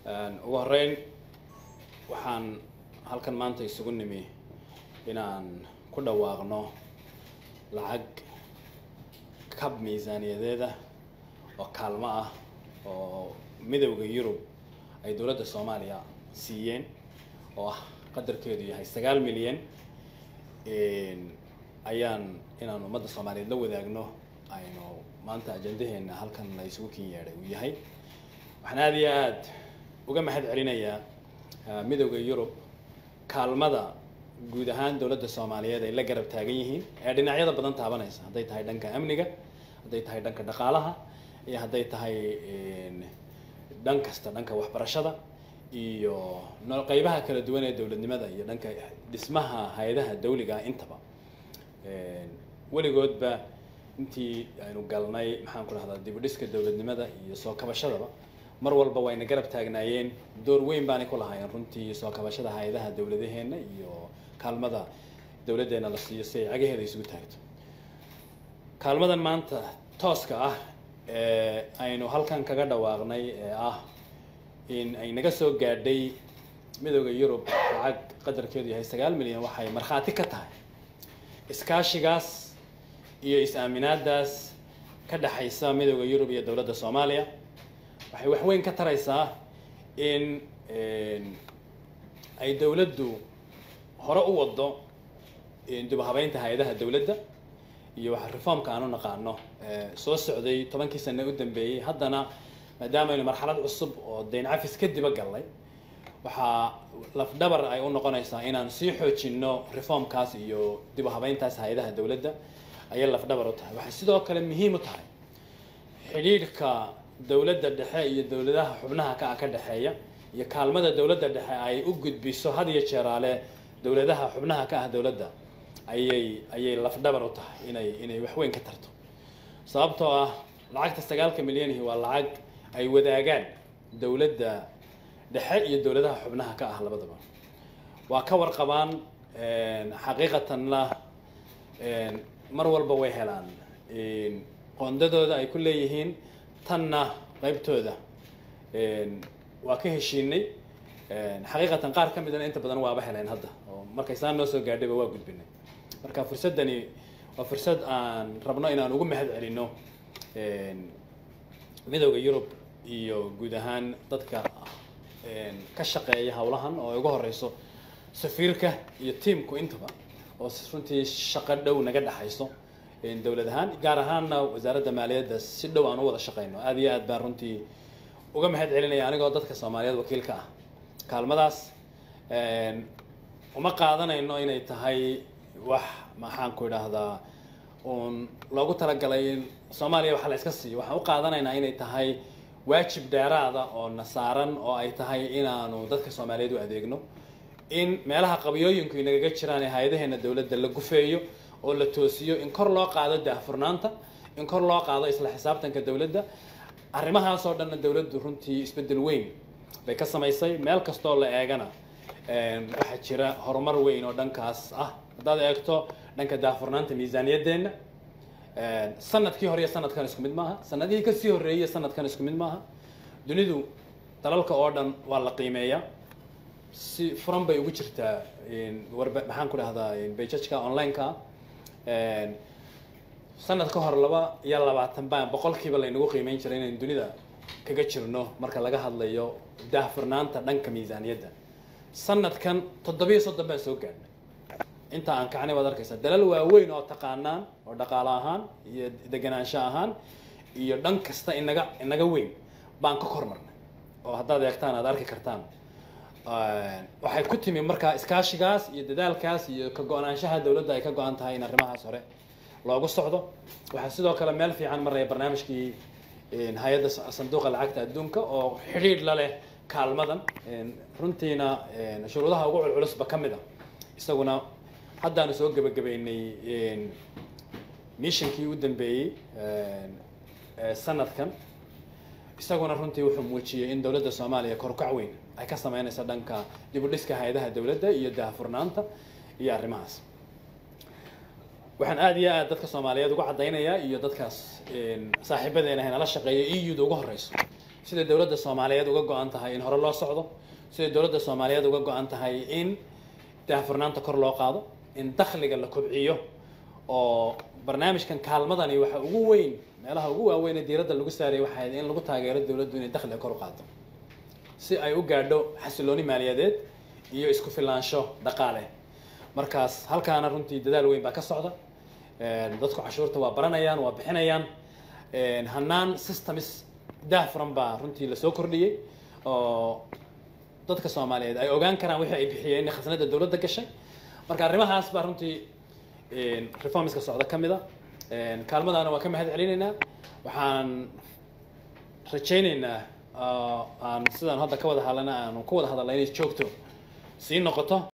ugu horeyn waxaan halkan maanta isugu nimi inaan ku dhawaaqno lacag kab miisaaniyadeeda oo kaalmo ah oo midowda yurub ay dowladda soomaaliya siiyeen oo ah qadarkeedu yahay sagaal milyan ayaan inaan ummadda soomaaliyeed la wadaagno aynu maanta ajandaheena halkan la isugu kin yeedhay uu yahay waxaan aada iyo aada uga mahad celinayaa midowda yurub kaalmada guud ahaan dowladda soomaaliyeed ay la garab taagan yihiin ee dhinacyada badan taabanaysa hadday tahay dhanka amniga hadday tahay dhanka dhaqaalaha iyo hadday tahay dhan kasta dhanka waxbarashada iyo no qeybaha kala duwan ee dowladnimada iyo dhanka dhismaha hay-adaha dawliga intaba weligoodba intii aynu galnay maxaan ku dhahdaa dib u dhiska dowladnimada iyo soo kabashadaba mar walba wayna garab taagnaayeen door weyn baanay ku lahaayeen runtii soo kabashada hay-adaha dowladaheenna iyo kaalmada dowladdeena la siiyo si ay cagaheeda isugu taagto kaalmadan maanta tooska ah ee aynu halkan kaga dhawaaqnay ee ah in ay naga soo gaadhay midowda yurub lacag qadarkeedu yahay sagaal milyan waxay markhaati ka tahay iskaashigaas iyo is-aaminaadaas ka dhexaysa midowda yurub iyo dowladda soomaaliya waxay waxweyn ka taraysaa in ay dowladdu hore u wado dib u habeynta hay-adaha dowladda iyo waxa reformka aan u naqaano soo socday tobankii sane u dambeeyey haddana maadaama aynu marxalad cusub oo dayn cafis kadiba gallay waxaa lafdhabar ay u noqonaysaa inaan sii xoojino reformkaas iyo dib u habeyntaas hay-adaha dowladda ayay lafdhabar u tahay waxay sidoo kale muhiim u tahay xidhiidhka dowladda dhexe iyo dowladaha xubnaha ka ah ka dhexeeya iyo kaalmada dowladda dhexe ay u gudbiso had iyo jeeraale dowladaha xubnaha ka ah dowladda ayay ayay lafdhabar u tahay inay inay waxweyn ka tarto sababtoo ah lacagta sagaalka milyanihi waa lacag ay wadaagaan dowladda dhexe iyo dowladaha xubnaha ka ah labadaba waa ka warqabaan xaqiiqatanna mar walba way helaan qoondadooda ay ku leeyihiin tanna qaybtooda waa ka heshiinay xaqiiqatan qaar ka midana inta badan waaba heleen hadda oo markay saan noo soo gaadhayba waa gudbinay marka fursaddani waa fursad aan rabno inaan ugu mahad celino midowda yurub iyo guud ahaan dadka ka shaqeeya howlahan oo ay uga horeyso safiirka iyo tiamku intaba oo runtii shaqo dhow naga dhexayso dowlad ahaan gaar ahaanna wasaaradda maaliyadda si dhow aan u wada shaqeyno aada iyo aad baan runtii uga mahad celinaya anigoo dadka soomaaliyeed wakiilka ah kaalmadaas uma qaadanayno inay tahay wax maxaan ku idhaahdaa uun loogu talagalay in soomaaliya waxa la iska siiyo waxaan u qaadanaynaa inay tahay waajib dheeraada oo na saaran oo ay tahay inaanu dadka soomaaliyeed u adeegno in meelaha qabyooyinku inagaga jiraan ee hay-adaheena dowladda la gufeeyo oo la toosiyo in kor loo qaado daahfurnaanta in kor loo qaado isla xisaabtanka dowladda arrimahaas oo dhanna dowladdu runtii isbeddel weyn bay ka samaysay meel kastoo la eegana waxaa jira horumar weyn oo dhankaas ah haddaad eegto dhanka daahfurnaanta miisaaniyaddeenna sanadkii hore iyo sanadkan isku mid maaha sanadihii kasii horreeyey sanadkan isku mid maaha dunidu dalalka oo dhan waa la qiimeeyaa si furan bay ugu jirtaa warba maxaan ku dhahdaa bejajka online-ka sanad ka hor laba iyo labaatan baan boqolkiiba laynagu qiimeyn jiray inaynu dunida kaga jirno marka laga hadlayo daahfurnaanta dhanka miisaaniyadda sanadkan toddobiyo soddon baan soo gaadhnay inta aan kacnay waad arkaysaa dalal waaweyn oo taqaanaan oo dhaqaale ahaan iyo deganaansho ahaan iyo dhan kasta inaga inaga weyn baan ka kormarnay oo haddaad eegtaan aad arki kartaan waxay ku timi markaa iskaashigaas iyo dadaalkaas iyo ka go-naanshaha dowladda ay ka go-an tahay in arrimahaas hore loogu socdo waxaa sidoo kale meel fiican maraya barnaamijkii hay-adda sanduuqa lacagta adduunka oo xidhiidh la leh kaalmadan runtiina shuruudaha ugu culculusba ka mid a isaguna haddaanu soo gebagabeynay missionkii u dambeeyey sanadkan isaguna runtii wuxuu muujiyey in dowladda soomaaliya korukac weyn ay ka sameynayso dhanka dib u dhiska hay-adaha dowladda iyo daahfurnaanta iyo arrimahaas waxaan aada iyo aad dadka soomaaliyeed uga caddaynayaa iyo dadkaas saaxiibadeena nala shaqeeya e u da ugu horeyso sida dowladda soomaaliyeed uga go-an tahay in hore loo socdo sida dowladda soomaaliyeed uga go-an tahay in daahfurnaanta kor loo qaado in dakhliga la kobciyo oo barnaamijkan kaalmadani waxa ugu weyn meelaha ugu waaweyn ee diiradda lagu saarayay waxay ahayd in lagu taageero dowladdu inay dakhliga kor u qaado si ay u gaadho xasilooni maaliyadeed iyo isku filaansho dhaqaale markaas halkaana runtii dadaal weyn baa ka socda dadku cashuurta waa baranayaan waa bixinayaan hanaan systems daahfuran baa runtii lasoo kordhiyey oo dadka soomaaliyeed ay ogaan karaan wixii ay bixiyeen khasnada dowladda gashay marka arrimahaas baa runtii reformska socda ka mid a kaalmadaana waa ka mahad celinaynaa waxaan rajaynaynaa aan sidaan hadda ka wada hadlana aanu ku wada hadalna inay joogto sii noqoto